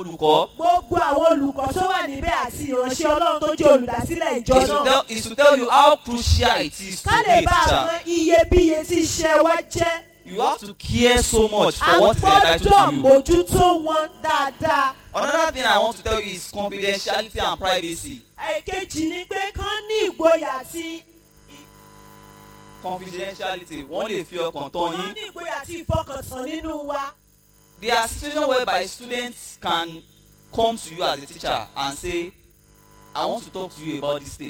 olùkọ́ gbogbo àwọn olùkọ́ tó wà níbẹ̀ àti ìránṣẹ́ ọlọ́run tó jẹ́ olùdásílẹ̀ ìjọ is to náà tell is to tell you how crucial it is to ká be lè a bá teacher. àwọn iyebíye tí iṣẹ́ wa jẹ́ You have to care so much a for what is gbọ́dọ̀ entitled to you. mójútó wọn dáadáa. Another thing I want to tell you is confidentiality and privacy. èkejì ni pé kán ní ìgboyà àti Confidentiality wọ́n lè fi ọkàn tán kán yín. ní ìgboyà àti ìfọkàntán nínú wa. There are situations whereby students can come to you as a teacher and say I want to talk to you about this thing